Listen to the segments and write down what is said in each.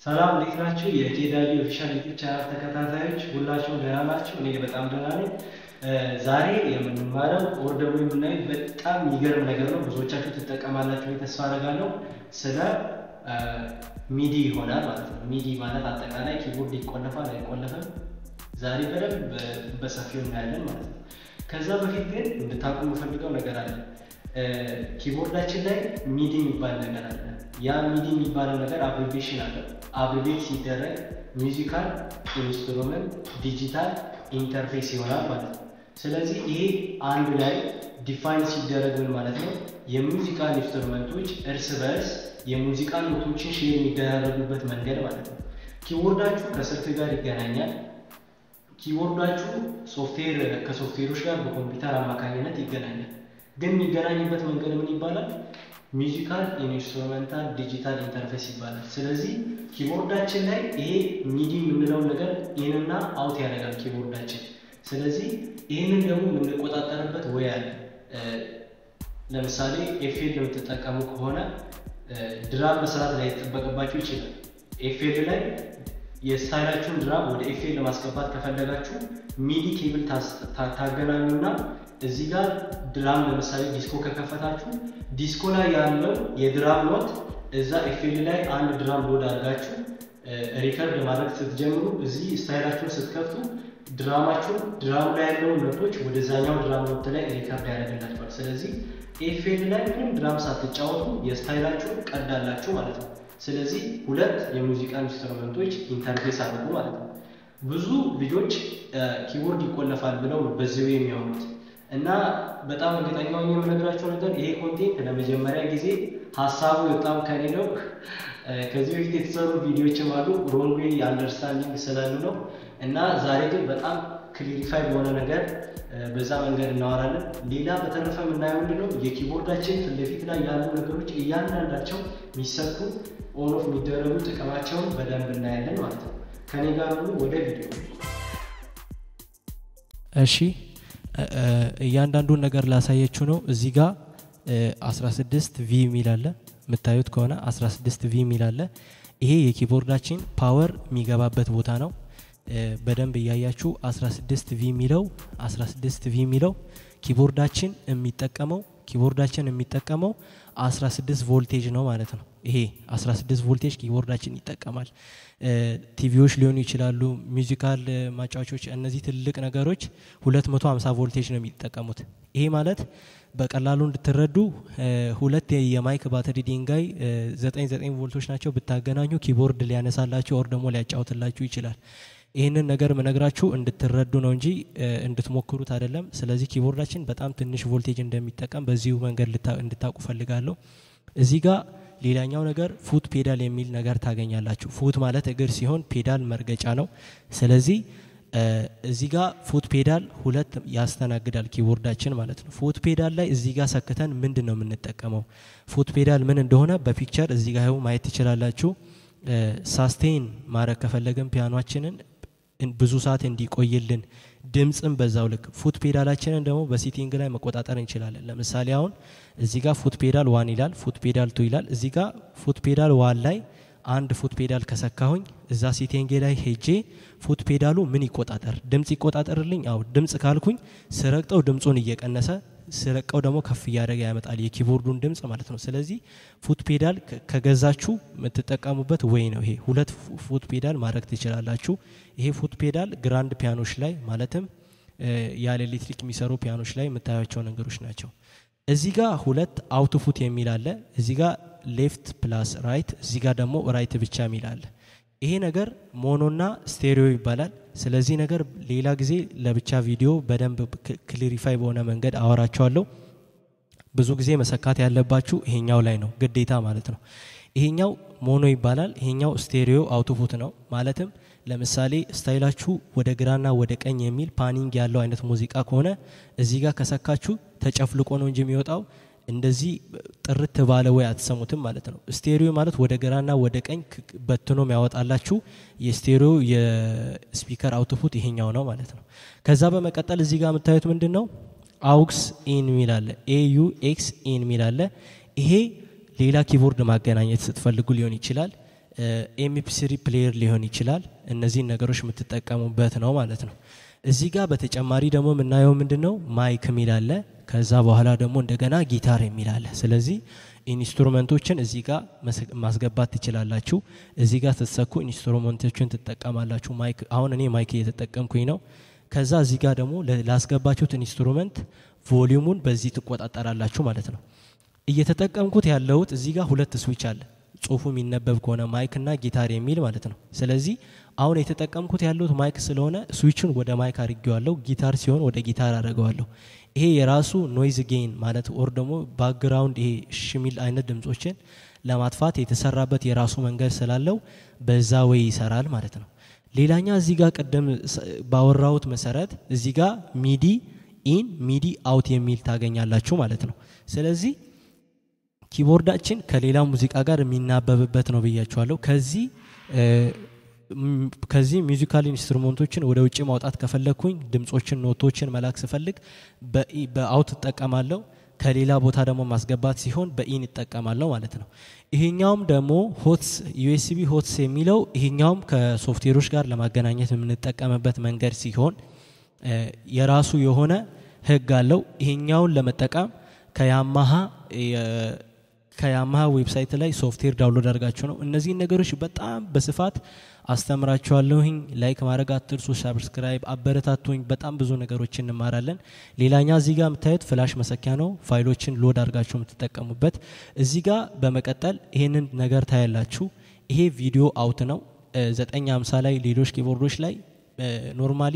ሰላም እንዴት ናችሁ? የኬዳሊ ኦፊሻል ዩቲዩብ ቻናል ተከታታዮች ሁላችሁም ደህና ናችሁ? እኔ በጣም ደህና ነኝ። ዛሬ የምንማረው ኦር ደግሞ የምናየው በጣም የሚገርም ነገር ነው። ብዙዎቻችሁ ትጠቀማላችሁ ብዬ ተስፋ አደርጋለሁ። ስለ ሚዲ ይሆናል ማለት ነው። ሚዲ ማለት አጠቃላይ ኪቦርድ ይቆለፋል አይቆለፍም፣ ዛሬ በደንብ በሰፊው እናያለን ማለት ነው። ከዛ በፊት ግን እንድታውቁ የምፈልገው ነገር አለ። ኪቦርዳችን ላይ ሚዲ የሚባል ነገር አለ። ያ ሚዲ የሚባለው ነገር አብሪቬሽን አለው። አብሪቬት ሲደረግ ሚውዚካል ኢንስትሩመንት ዲጂታል ኢንተርፌስ ይሆናል ማለት ነው። ስለዚህ ይሄ አንድ ላይ ዲፋይን ሲደረግ ምን ማለት ነው? የሙዚቃል ኢንስትሩመንቶች እርስ በርስ የሙዚቃ ኖቶችን ሼር የሚደራረጉበት መንገድ ማለት ነው። ኪቦርዳችሁ ከስልክ ጋር ይገናኛል። ኪቦርዳችሁ ሶፍትዌር ከሶፍትዌሮች ጋር በኮምፒውተር አማካኝነት ይገናኛል። ግን የሚገናኝበት መንገድ ምን ይባላል? ሚውዚካል ኢንስትሩሜንታል ዲጂታል ኢንተርፌስ ይባላል። ስለዚህ ኪቦርዳችን ላይ ይሄ ሚዲ የምንለውን ነገር ኢንና አውት ያደርጋል ኪቦርዳችን። ስለዚህ ይህንን ደግሞ የምንቆጣጠርበት ወይ አለ። ለምሳሌ ኤፍኤል የምትጠቀሙ ከሆነ ድራም መስራት ላይ ይጠበቅባችሁ ይችላል። ኤፍኤል ላይ የስታይላችሁን ድራም ወደ ኤፍኤል ለማስገባት ከፈለጋችሁ ሚዲ ኬብል ታገናኙና እዚህ ጋር ድራም ለምሳሌ ዲስኮ ከከፈታችሁ ዲስኮ ላይ ያለው የድራም ኖት እዛ ኤፍኤል ላይ አንድ ድራም ሎድ አድርጋችሁ ሪከርድ ማድረግ ስትጀምሩ እዚህ ስታይላችሁን ስትከፍቱ ድራማችሁን ድራሙ ላይ ያለውን ኖቶች ወደዛኛው ድራም ኖት ላይ ሪከርድ ያደርግላችኋል። ስለዚህ ኤፍኤል ላይ ምንም ድራም ሳትጫወቱ የስታይላችሁን ቀዳላችሁ ማለት ነው። ስለዚህ ሁለት የሙዚቃ ኢንስትሩመንቶች ኢንተርፌስ አድርጉ ማለት ነው። ብዙ ልጆች ኪቦርድ ይቆለፋል ብለው በዚሁ የሚያወሩት እና በጣም እርግጠኛ ሆኜ የምነግራቸው ነገር ይሄ ኮንቴንት ለመጀመሪያ ጊዜ ሀሳቡ በጣም ከኔ ነው። ከዚህ በፊት የተሰሩ ቪዲዮችም አሉ ሮንግ ዌይ አንደርስታንዲንግ ስላሉ ነው። እና ዛሬ ግን በጣም ክሊሪፋይ በሆነ ነገር በዛ መንገድ እናወራለን። ሌላ በተረፈ የምናየው ምንድን ነው የኪቦርዳችን ፊት ለፊት ላይ ያሉ ነገሮች እያንዳንዳቸው የሚሰኩ ኦን ኦፍ የሚደረጉ ጥቅማቸውን በደንብ እናያለን ማለት ነው። ከኔ ጋር ሁሉ ወደ ቪዲዮ እሺ እያንዳንዱን ነገር ላሳየችው ነው። እዚህ ጋር 16 ቪ የሚል አለ የምታዩት ከሆነ 16 ቪ የሚል አለ። ይሄ የኪቦርዳችን ፓወር የሚገባበት ቦታ ነው። በደንብ እያያችሁ 16 ቪ የሚለው 16 ቪ የሚለው ኪቦርዳችን የሚጠቀመው ኪቦርዳችን የሚጠቀመው 16 ቮልቴጅ ነው ማለት ነው። ይሄ 16 ቮልቴጅ ኪቦርዳችን ይጠቀማል። ቲቪዎች ሊሆኑ ይችላሉ፣ ሚውዚካል ማጫወቾች፣ እነዚህ ትልቅ ነገሮች 250 ቮልቴጅ ነው የሚጠቀሙት። ይሄ ማለት በቀላሉ እንድትረዱ ሁለት የማይክ ባትሪ ድንጋይ 99 ቮልቶች ናቸው ብታገናኙ ኪቦርድ ሊያነሳላችሁ ኦር ደግሞ ሊያጫውትላችሁ ይችላል። ይህንን ነገር ምነግራችሁ እንድትረዱ ነው እንጂ እንድትሞክሩት አይደለም። ስለዚህ ኪቦርዳችን በጣም ትንሽ ቮልቴጅ እንደሚጠቀም በዚሁ መንገድ እንድታውቁ ፈልጋለሁ። እዚህ ጋር ሌላኛው ነገር ፉት ፔዳል የሚል ነገር ታገኛላችሁ። ፉት ማለት እግር ሲሆን ፔዳል መርገጫ ነው። ስለዚህ እዚህ ጋር ፉት ፔዳል ሁለት ያስተናግዳል ኪቦርዳችን ማለት ነው። ፉት ፔዳል ላይ እዚህ ጋር ሰክተን ምንድን ነው የምንጠቀመው? ፉት ፔዳል ምን እንደሆነ በፒክቸር እዚህ ጋር ማየት ትችላላችሁ። ሳስቴን ማድረግ ከፈለግን ፒያኗችንን ብዙ ሰዓት እንዲቆይልን ድምፅም በዛው ልክ ፉት ፔዳላችንን ደግሞ በሲቲንግ ላይ መቆጣጠር እንችላለን። ለምሳሌ አሁን እዚህ ጋር ፉት ፔዳል ዋን ይላል፣ ፉት ፔዳል ቱ ይላል። እዚህ ጋር ፉት ፔዳል ዋን ላይ አንድ ፉት ፔዳል ከሰካሁኝ እዛ ሲቲንግ ላይ ሄጄ ፉት ፔዳሉ ምን ይቆጣጠር ድምፅ ይቆጣጠርልኝ። አው ድምፅ ካልኩኝ ስረግጠው ድምፁን እየቀነሰ ስረቀው ደግሞ ከፍ እያደረገ ያመጣል የኪቦርዱን ድምፅ ማለት ነው። ስለዚህ ፉት ፔዳል ከገዛችሁ የምትጠቀሙበት ወይ ነው። ይሄ ሁለት ፉት ፔዳል ማድረግ ትችላላችሁ። ይሄ ፉት ፔዳል ግራንድ ፒያኖች ላይ ማለትም ያለ ኤሌክትሪክ የሚሰሩ ፒያኖች ላይ የምታያቸው ነገሮች ናቸው። እዚህ ጋር ሁለት አውትፉት የሚል አለ። እዚህ ጋር ሌፍት ፕላስ ራይት፣ እዚህ ጋር ደግሞ ራይት ብቻ የሚል አለ። ይሄ ነገር ሞኖና ስቴሪዮ ይባላል። ስለዚህ ነገር ሌላ ጊዜ ለብቻ ቪዲዮ በደንብ ክሊሪፋይ በሆነ መንገድ አወራቸዋለሁ። ብዙ ጊዜ መሰካት ያለባችሁ ይሄኛው ላይ ነው ግዴታ ማለት ነው። ይሄኛው ሞኖ ይባላል። ይሄኛው ስቴሪዮ አውትፑት ነው። ማለትም ለምሳሌ ስታይላችሁ ወደ ግራና ወደ ቀኝ የሚል ፓኒንግ ያለው አይነት ሙዚቃ ከሆነ እዚህ ጋር ከሰካችሁ ተጨፍልቆ ነው እንጂ የሚወጣው እንደዚህ ጥርት ባለ ወይ አትሰሙትም ማለት ነው። ስቴሪዮ ማለት ወደ ግራና ወደ ቀኝ በትኖም ያወጣላችሁ የስቴሪዮ የስፒከር አውትፑት ይሄኛው ነው ማለት ነው። ከዛ በመቀጠል እዚህ ጋር የምታዩት ምንድን ነው? አውክስ ኢን ሚል አለ። ኤዩ ኤክስ ኢን ሚል አለ። ይሄ ሌላ ኪቦርድ ማገናኘት ስትፈልጉ ሊሆን ይችላል። ኤምፒስሪ ፕሌየር ሊሆን ይችላል። እነዚህን ነገሮች የምትጠቀሙበት ነው ማለት ነው። እዚህ ጋር በተጨማሪ ደግሞ የምናየው ምንድን ነው ማይክ የሚል አለ። ከዛ በኋላ ደግሞ እንደገና ጊታር የሚል አለ። ስለዚህ ኢንስትሩመንቶችን እዚህ ጋር ማስገባት ትችላላችሁ። እዚህ ጋር ስትሰኩ ኢንስትሩመንቶችን ትጠቀማላችሁ። ማይክ አሁን እኔ ማይክ እየተጠቀምኩኝ ነው። ከዛ እዚህ ጋር ደግሞ ላስገባችሁት ኢንስትሩመንት ቮሊዩሙን በዚህ ትቆጣጠራላችሁ ማለት ነው። እየተጠቀምኩት ያለሁት እዚህ ጋር ሁለት ስዊች አለ ጽሁፉ የሚነበብ ከሆነ ማይክ እና ጊታር የሚል ማለት ነው። ስለዚህ አሁን የተጠቀምኩት ያለሁት ማይክ ስለሆነ ስዊችን ወደ ማይክ አድርጌዋለሁ። ጊታር ሲሆን ወደ ጊታር አድርገዋለሁ። ይሄ የራሱ ኖይዝ ጌን ማለት ኦር ደግሞ ባክግራውንድ ይሄ ሽሚል አይነት ድምጾችን ለማጥፋት የተሰራበት የራሱ መንገድ ስላለው በዛ ወይ ይሰራል ማለት ነው። ሌላኛ እዚህ ጋር ቅድም ባወራሁት መሰረት እዚህ ጋር ሚዲ ኢን ሚዲ አውት የሚል ታገኛላችሁ ማለት ነው። ስለዚህ ኪቦርዳችን ከሌላ ሙዚቃ ጋር የሚናበብበት ነው ብያችኋለሁ። ከዚህ ከዚህ ሚዚካል ኢንስትሩመንቶችን ወደ ውጭ ማውጣት ከፈለግኩኝ ድምጾችን፣ ኖቶችን መላክ ስፈልግ በአውት እጠቀማለሁ። ከሌላ ቦታ ደግሞ ማስገባት ሲሆን በኢን እጠቀማለሁ ማለት ነው። ይሄኛውም ደግሞ ሆትስ ዩኤስቢ ሆትስ የሚለው ይሄኛውም ከሶፍትዌሮች ጋር ለማገናኘት የምንጠቀምበት መንገድ ሲሆን የራሱ የሆነ ህግ አለው። ይሄኛውን ለመጠቀም ከያማሃ ከያማሃ ዌብሳይት ላይ ሶፍትዌር ዳውንሎድ አድርጋችሁ ነው። እነዚህን ነገሮች በጣም በስፋት አስተምራችኋለሁኝ። ላይክ ማድረግ አትርሱ፣ ሰብስክራይብ አበረታቱኝ። በጣም ብዙ ነገሮች እንማራለን። ሌላኛ እዚህ ጋር የምታዩት ፍላሽ መሰኪያ ነው፣ ፋይሎችን ሎድ አድርጋችሁ የምትጠቀሙበት። እዚህ ጋር በመቀጠል ይሄንን ነገር ታያላችሁ። ይሄ ቪዲዮ አውት ነው። ዘጠኝ ሃምሳ ላይ ሌሎች ኪቦርዶች ላይ ኖርማሊ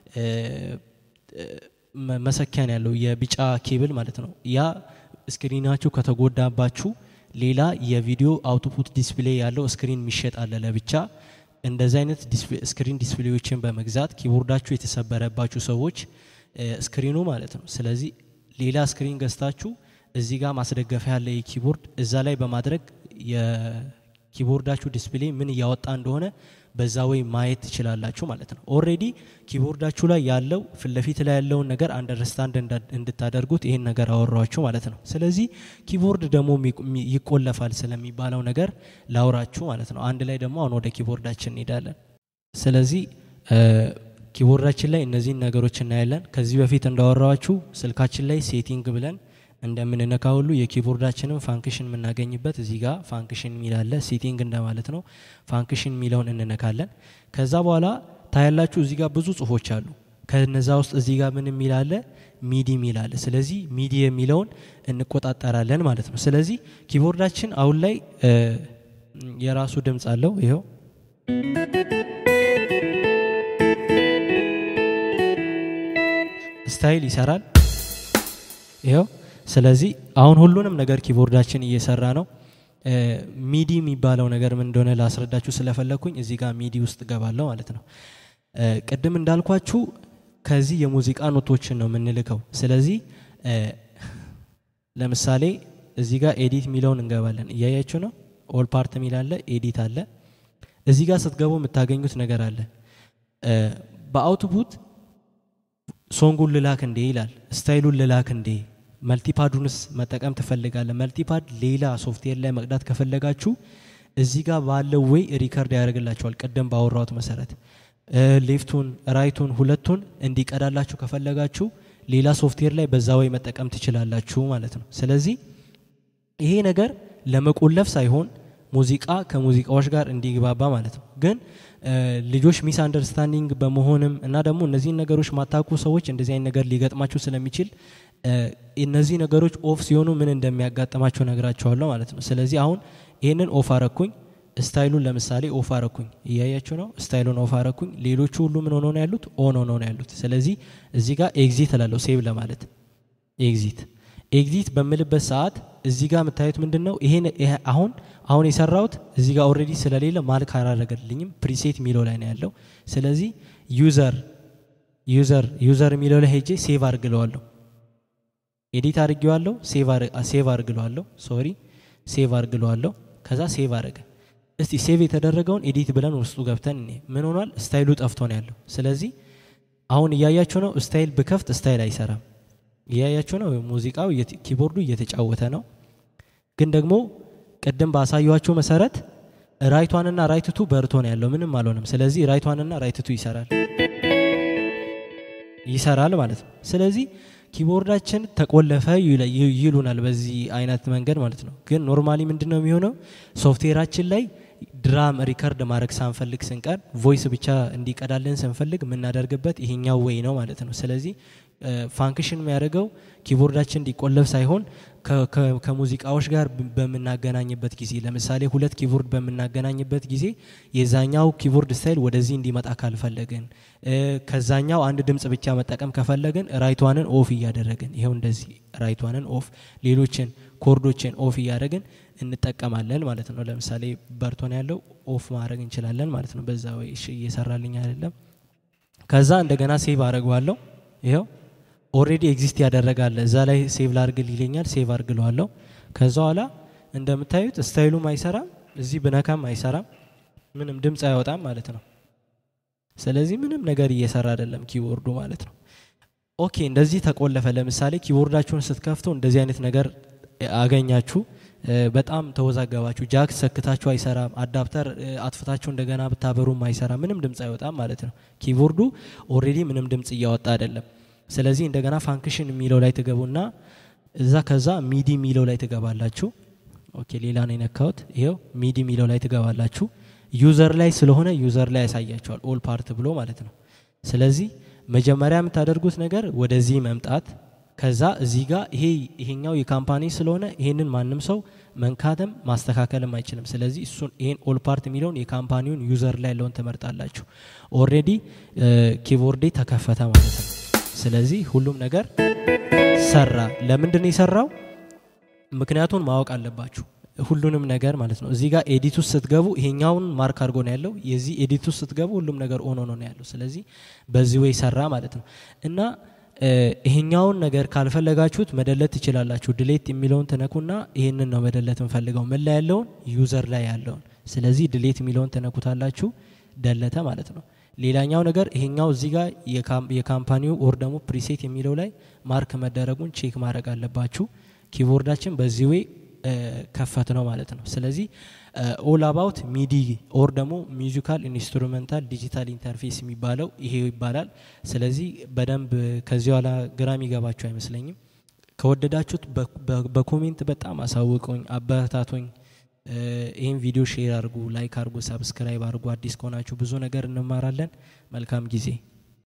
መሰኪያ ነው ያለው የቢጫ ኬብል ማለት ነው ያ ስክሪናችሁ ከተጎዳባችሁ ሌላ የቪዲዮ አውትፑት ዲስፕሌይ ያለው ስክሪን የሚሸጥ አለ ለብቻ። እንደዚህ አይነት ስክሪን ዲስፕሌዎችን በመግዛት ኪቦርዳችሁ የተሰበረባችሁ ሰዎች ስክሪኑ ማለት ነው። ስለዚህ ሌላ ስክሪን ገዝታችሁ እዚህ ጋር ማስደገፊያ ያለ የኪቦርድ እዛ ላይ በማድረግ የኪቦርዳችሁ ዲስፕሌይ ምን እያወጣ እንደሆነ በዛ ወይ ማየት ትችላላችሁ ማለት ነው። ኦልሬዲ ኪቦርዳችሁ ላይ ያለው ፊት ለፊት ላይ ያለውን ነገር አንደርስታንድ እንድታደርጉት ይህን ነገር አወራችሁ ማለት ነው። ስለዚህ ኪቦርድ ደግሞ ይቆለፋል ስለሚባለው ነገር ላውራችሁ ማለት ነው። አንድ ላይ ደግሞ አሁን ወደ ኪቦርዳችን እንሄዳለን። ስለዚህ ኪቦርዳችን ላይ እነዚህን ነገሮች እናያለን። ከዚህ በፊት እንዳወራችሁ ስልካችን ላይ ሴቲንግ ብለን እንደምንነካ ሁሉ የኪቦርዳችንን ፋንክሽን የምናገኝበት እዚህ ጋር ፋንክሽን የሚላለ ሴቲንግ እንደማለት ነው። ፋንክሽን የሚለውን እንነካለን። ከዛ በኋላ ታያላችሁ እዚህ ጋር ብዙ ጽሁፎች አሉ። ከነዛ ውስጥ እዚህ ጋር ምን የሚላለ ሚዲ የሚላለ። ስለዚህ ሚዲ የሚለውን እንቆጣጠራለን ማለት ነው። ስለዚህ ኪቦርዳችን አሁን ላይ የራሱ ድምፅ አለው። ይኸው ስታይል ይሰራል። ይኸው ስለዚህ አሁን ሁሉንም ነገር ኪቦርዳችን እየሰራ ነው። ሚዲ የሚባለው ነገር ምን እንደሆነ ላስረዳችሁ ስለፈለግኩኝ እዚህ ጋር ሚዲ ውስጥ ገባለሁ ማለት ነው። ቅድም እንዳልኳችሁ ከዚህ የሙዚቃ ኖቶችን ነው የምንልከው። ስለዚህ ለምሳሌ እዚህ ጋር ኤዲት የሚለውን እንገባለን። እያያችሁ ነው። ኦል ፓርት የሚል አለ፣ ኤዲት አለ። እዚህ ጋር ስትገቡ የምታገኙት ነገር አለ። በአውትፑት ሶንጉን ልላክ እንዴ ይላል፣ ስታይሉን ልላክ እንዴ መልቲፓዱንስ መጠቀም ትፈልጋለ። መልቲፓድ ሌላ ሶፍትዌር ላይ መቅዳት ከፈለጋችሁ እዚህ ጋር ባለው ወይ ሪከርድ ያደርግላችኋል። ቅድም ባወራሁት መሰረት ሌፍቱን ራይቱን ሁለቱን እንዲቀዳላችሁ ከፈለጋችሁ ሌላ ሶፍትዌር ላይ በዛ ወይ መጠቀም ትችላላችሁ ማለት ነው። ስለዚህ ይሄ ነገር ለመቆለፍ ሳይሆን ሙዚቃ ከሙዚቃዎች ጋር እንዲግባባ ማለት ነው። ግን ልጆች ሚስ አንደርስታንዲንግ በመሆንም እና ደግሞ እነዚህን ነገሮች ማታቁ ሰዎች እንደዚህ አይነት ነገር ሊገጥማችሁ ስለሚችል እነዚህ ነገሮች ኦፍ ሲሆኑ ምን እንደሚያጋጥማቸው ነግራቸዋለሁ ማለት ነው። ስለዚህ አሁን ይህንን ኦፍ አረኩኝ፣ ስታይሉን ለምሳሌ ኦፍ አረኩኝ፣ እያያችሁ ነው። ስታይሉን ኦፍ አረኩኝ። ሌሎቹ ሁሉ ምን ሆነው ነው ያሉት? ኦን ሆነው ነው ያሉት። ስለዚህ እዚህ ጋር ኤግዚት እላለሁ፣ ሴቭ ለማለት ኤግዚት ኤግዚት በምልበት ሰዓት እዚህ ጋር የምታዩት ምንድን ነው? ይሄን አሁን አሁን የሰራሁት እዚህ ጋር ኦልሬዲ ስለሌለ ማልክ አላረገልኝም። ፕሪሴት የሚለው ላይ ነው ያለው። ስለዚህ ዩዘር ዩዘር ዩዘር የሚለው ላይ ሄጄ ሴቭ አርግለዋለሁ። ኤዲት አድርጌዋለሁ፣ ሴቭ አርግለዋለሁ። ሶሪ ሴቭ አርግለዋለሁ። ከዛ ሴቭ አረገ። እስቲ ሴቭ የተደረገውን ኤዲት ብለን ውስጡ ገብተን እኔ ምን ሆኗል? ስታይሉ ጠፍቶ ነው ያለው። ስለዚህ አሁን እያያችሁ ነው። ስታይል ብከፍት ስታይል አይሰራም። እያያችሁ ነው። ሙዚቃው ኪቦርዱ እየተጫወተ ነው። ግን ደግሞ ቅድም ባሳየኋችሁ መሰረት ራይቷንና ራይትቱ በርቶ ነው ያለው ምንም አልሆነም ስለዚህ ራይቷንና ራይትቱ ይሰራል ይሰራል ማለት ነው ስለዚህ ኪቦርዳችን ተቆለፈ ይለ- ይ- ይሉናል በዚህ አይነት መንገድ ማለት ነው ግን ኖርማሊ ምንድን ነው የሚሆነው ሶፍትዌራችን ላይ ድራም ሪከርድ ማድረግ ሳንፈልግ ስንቀር ቮይስ ብቻ እንዲቀዳልን ስንፈልግ የምናደርግበት ይሄኛው ወይ ነው ማለት ነው ስለዚህ ፋንክሽን የሚያደርገው ኪቦርዳችን እንዲቆለፍ ሳይሆን ከ- ከ- ከሙዚቃዎች ጋር ብ- በምናገናኝበት ጊዜ ለምሳሌ ሁለት ኪቦርድ በምናገናኝበት ጊዜ የዛኛው ኪቦርድ ስታይል ወደዚህ እንዲመጣ ካልፈለግን እ፣ ከዛኛው አንድ ድምፅ ብቻ መጠቀም ከፈለግን ራይቷንን ኦፍ እያደረግን ይኸው እንደዚህ ራይቷንን ኦፍ ሌሎችን ኮርዶችን ኦፍ እያደረግን እንጠቀማለን ማለት ነው ለምሳሌ በርቶን ያለው ኦፍ ማድረግ እንችላለን ማለት ነው በዛ ወይ እሺ እየሰራልኝ አይደለም ከዛ እንደገና ሴቭ አድርገዋለሁ ይኸው ኦሬዲ ኤግዚስት ያደረጋለ እዛ ላይ ሴቭ ላርግል ይለኛል ሴቭ አርግለዋለሁ ከዛ ኋላ እንደምታዩት ስታይሉም አይሰራም እዚህ ብነካም አይሰራም ምንም ድምፅ አይወጣም ማለት ነው ስለዚህ ምንም ነገር እየሰራ አይደለም ኪቦርዱ ማለት ነው ኦኬ እንደዚህ ተቆለፈ ለምሳሌ ኪቦርዳችሁን ስትከፍተው እንደዚህ አይነት ነገር አገኛችሁ እ፣ በጣም ተወዛገባችሁ ጃክ ሰክታችሁ አይሰራም አዳፕተር እ፣ አጥፍታችሁ እንደገና ብታበሩም አይሰራም ምንም ድምፅ አይወጣም ማለት ነው ኪቦርዱ ኦሬዲ ምንም ድምፅ እያወጣ አይደለም ስለዚህ እንደገና ፋንክሽን የሚለው ላይ ትገቡና እዛ ከዛ ሚዲ የሚለው ላይ ትገባላችሁ ኦኬ ሌላ ነው የነካሁት ይኸው ሚዲ የሚለው ላይ ትገባላችሁ ዩዘር ላይ ስለሆነ ዩዘር ላይ ያሳያቸዋል ኦል ፓርት ብሎ ማለት ነው ስለዚህ መጀመሪያ የምታደርጉት ነገር ወደዚህ መምጣት ከዛ እዚህ ጋር ይሄ ይሄኛው የካምፓኒ ስለሆነ ይሄንን ማንም ሰው መንካትም ማስተካከልም አይችልም ስለዚህ እሱን ይሄን ኦል ፓርት የሚለውን የካምፓኒውን ዩዘር ላይ ያለውን ትመርጣላችሁ ኦልሬዲ ኪቦርዴ ተከፈተ ማለት ነው ስለዚህ ሁሉም ነገር ሰራ ለምንድን ነው የሰራው ምክንያቱን ማወቅ አለባችሁ ሁሉንም ነገር ማለት ነው እዚህ ጋር ኤዲት ውስጥ ስትገቡ ይሄኛውን ማርክ አድርጎ ነው ያለው የዚህ ኤዲት ውስጥ ስትገቡ ሁሉም ነገር ኦን ሆኖ ነው ያለው ስለዚህ በዚህ ወይ ሰራ ማለት ነው እና እ፣ ይሄኛውን ነገር ካልፈለጋችሁት መደለት ትችላላችሁ ድሌት የሚለውን ትነኩና ይሄንን ነው መደለት እንፈልገው ምን ላይ ያለውን ዩዘር ላይ ያለውን ስለዚህ ድሌት የሚለውን ትነኩታላችሁ ደለተ ማለት ነው ሌላኛው ነገር ይሄኛው እዚህ ጋር የካም- የካምፓኒው ኦር ደግሞ ፕሪሴት የሚለው ላይ ማርክ መደረጉን ቼክ ማድረግ አለባችሁ ኪቦርዳችን በዚህ ወይ ከፈት ነው ማለት ነው ስለዚህ ኦል አባውት ሚዲ ኦር ደግሞ ሚዚካል ኢንስትሩሜንታል ዲጂታል ኢንተርፌስ የሚባለው ይሄ ይባላል ስለዚህ በደንብ ከዚህ ኋላ ግራ የሚገባችሁ አይመስለኝም ከወደዳችሁት በ- በ- በኮሜንት በጣም አሳውቁኝ አበረታቶኝ ይህን ቪዲዮ ሼር አድርጉ ላይክ አድርጉ ሰብስክራይብ አድርጉ አዲስ ከሆናችሁ ብዙ ነገር እንማራለን መልካም ጊዜ